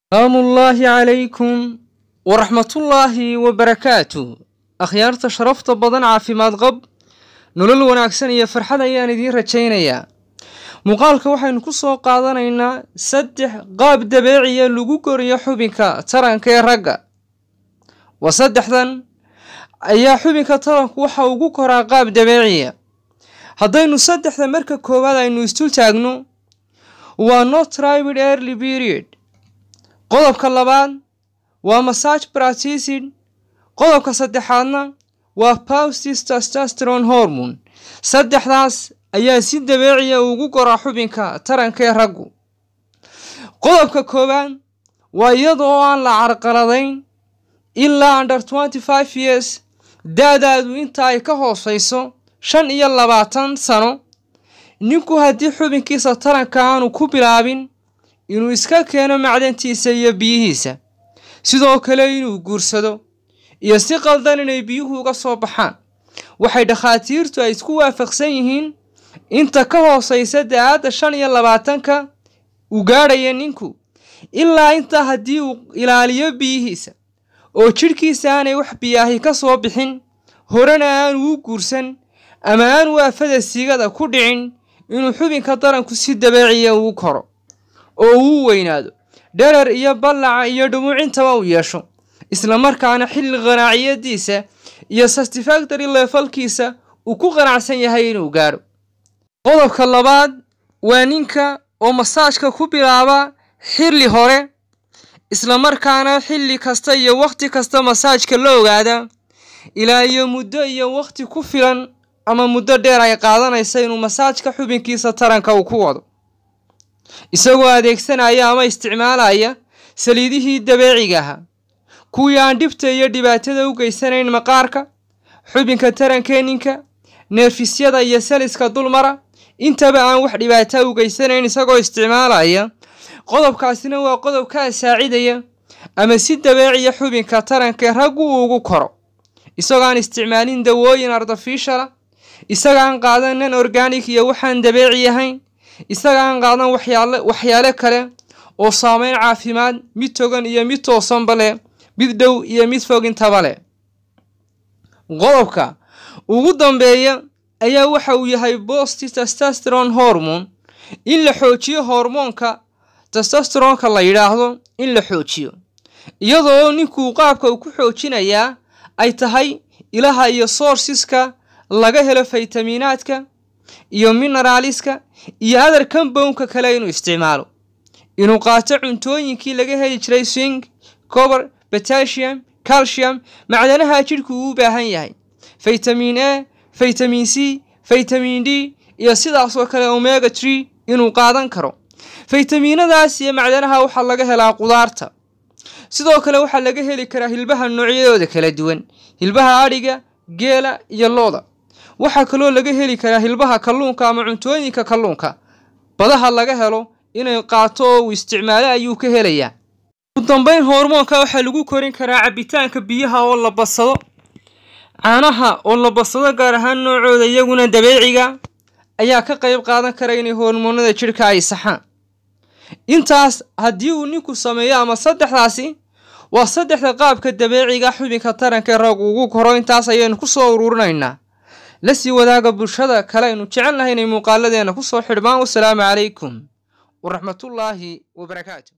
salaamullaahi calaykum waraxmatullaahi wabarakaatu akhyaarta sharafta badan caafimaad qab nolol wanaagsan iyo farxad ayaan idiin rajaynayaa muuqaalka waxaynu ku soo qaadanaynaa saddex qaab dabeeciya lagu koriyo xubinka taranka ee ragga waa saddexdan ayaa xubinka taranku waxa ugu koraa qaab dabeeciya haddaynu saddexda marka koowaad aynu istul taagno waa not tribid early period qodobka labaad waa massage practicid qodobka saddexaadna waa paustis testosteron hormone saddexdaas ayaa si dabeeciya ugu koraa xubinka taranka ee raggu qodobka koowaad waa iyadoo aan la carqaladayn ilaa under twenty five years da-daadu inta ay ka hooseyso shan iyo labaatan sano ninku haddii xubinkiisa taranka aanu ku bilaabin inuu iska keeno macdantiisa iyo biyihiisa sidoo kale inuu guursado iyo si qaldan inay biyuhu uga soo baxaan waxay dhakhaatiirtu ay isku waafaqsan yihiin inta ka hooseysa da-aadda shan iyo labaatanka uu gaadhaya ninku ilaa intaa haddii uu ilaaliyo biyihiisa oo jidhkiisa aanay wax biyaahi ka soo bixin horena aanu u guursan ama aanu aafada siigada ku dhicin inuu xubinka taranku si dabeeciya ugu koro oo uu weynaado dherer iyo ballaca iyo dhumuucintaba uu yeesho islamarkaana xilli qanaaciyadiisa iyo satisfactory leefalkiisa uu ku qanacsan yahay inuu gaadho qodobka labaad waa ninka oo masaajka ku bilaaba xilli hore islamarkaana xilli kasta iyo wakhti kasta masaajka la ogaada ilaa iyo muddo iyo wakhti ku filan ama muddo dheer ay qaadanaysa inuu masaajka xubinkiisa taranka uu ku wado isagoo adeegsanaya ama isticmaalaya saliidihii dabeeciga ahaa kuwii aan dhibta iyo dhibaatada u geysanayn maqaarka xubinka tarankeeninka neerfisyada iyo saliska dulmara intaba aan wax dhibaata u geysanayn isagoo isticmaalaya qodobkaasina waa qodob kaa saacidaya ama si dabeeciya xubinka taranka raggu uu ugu koro isagoo aan isticmaalin dawooyin artificiala isagaan qaadan nan organic iyo waxaan dabeeci ahayn isagaan qaadan waxyaale waxyaale kale oo saameyn caafimaad mid togan iyo mid toosanba leh mid dhow iyo mid fog intaba leh qodobka ugu dambeeya ayaa waxa uu yahay bosti testosteron hormone in la xoojiyo hormoonka testosteronka la yidhaahdo in la xoojiyo iyadoo ninkuu qaabka uu ku xoojinayaa ay tahay ilaha iyo sourceska laga helo faytamiinaadka iyo mineraaliska iyo adar combownka kale inuu isticmaalo inuu qaato cuntooyinkii laga heli jiray swing cober potassium calcium macdanaha jidhku uu u baahan yahay faytamin a faytamin c faytamin d iyo sidaasoo kale omega tree inuu qaadan karo faytamiinadaas iyo macdanaha waxaa laga helaa qudaarta sidoo kale waxaa laga heli karaa hilbaha noocyadooda kala duwan hilbaha adhiga geela iyo looda waxaa kaloo laga heli karaa hilbaha kalluunka ama cuntooyinka kalluunka badaha laga helo inay qaato oo uu isticmaalo ayuu ka helayaa ugu dambeyn hormoonka waxaa lagu korin karaa cabitaanka biyaha oo la badsado caanaha oo la badsado gaar ahaan noocooda iyaguna dabeeciga ayaa ka qayb qaadan kara inay hormoonada jidhka ay saxaan intaas haddii uu ninku sameeyo ama saddexdaasi waa saddexda qaabka dabeeciga xubinka taranka ee rag ugu koro intaas ayaynu ku soo ururinaynaa la sii wadaaga bulshada kale aynu jecel nahay inay muuqaaladeena ku soo xidhmaan wasalaamu calaykum waraxmatullaahi wabarakaatu